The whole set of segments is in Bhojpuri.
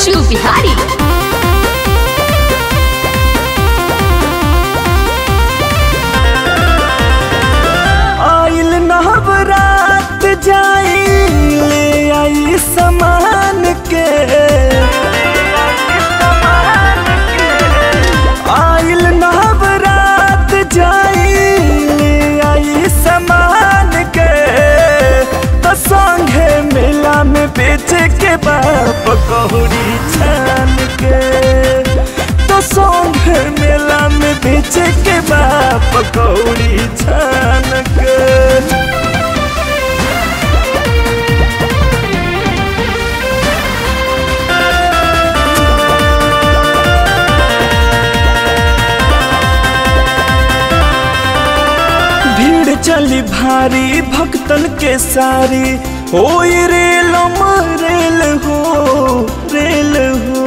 अंशु बिहारी आइल नवरात जाई ले आई समान के आइल नवरात जाई ले आई समान के तो संगे मेला में बेच के बाप कौड़ी छान के तो संगे मेला में बेच के बाप कौड़ी छान के भीड़ चली भारी भक्तन के सारी हो रेल रेल हो रेल हो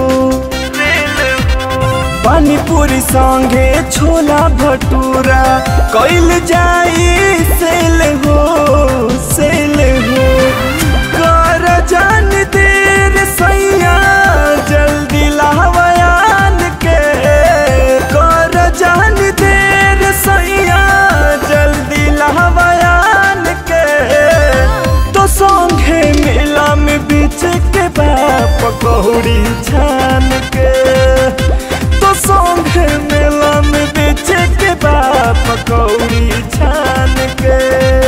पानी पूरी संगे छोला भटूरा कैल जाई सेल हो सेल हो कर जान देर सैया जल्दी लावयान के कर जान देर सैया जल्दी लावयान के तो संगे मेला में बीच के बाप कौड़ी छान के तो संगे मेला में बेच के बाप कौड़ी छान के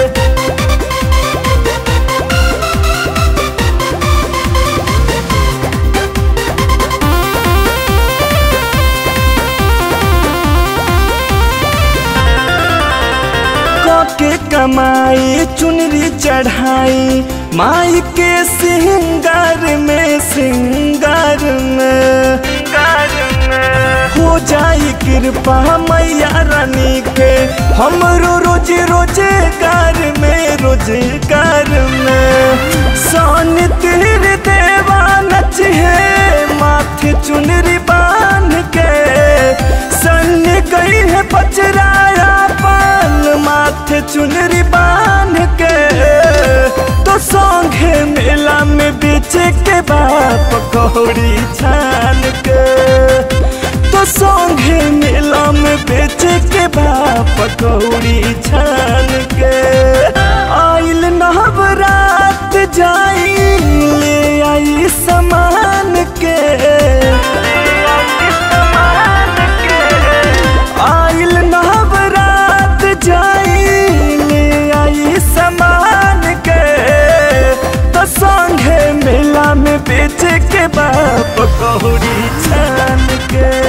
के कमाई चुनरी चढ़ाई माई के सिंगार में सिंगार में हो जाई कृपा मैया रानी के हमरो रोज रोजगार में रोजगार में सन तीर देवा नच है माथे चुनरी बांध के सन गई है पचराया पान माथे चुनरी बांध के तो संगे मेला में बेच के बाप कौड़ी छान के तो संगे मेला में बेच के बाप कौड़ी छान के आइल नवरात जाई ले आई समान के आइल नवरात जाई ले आई समान के तो संगे मेला में बेच के बाप कौड़ी छान के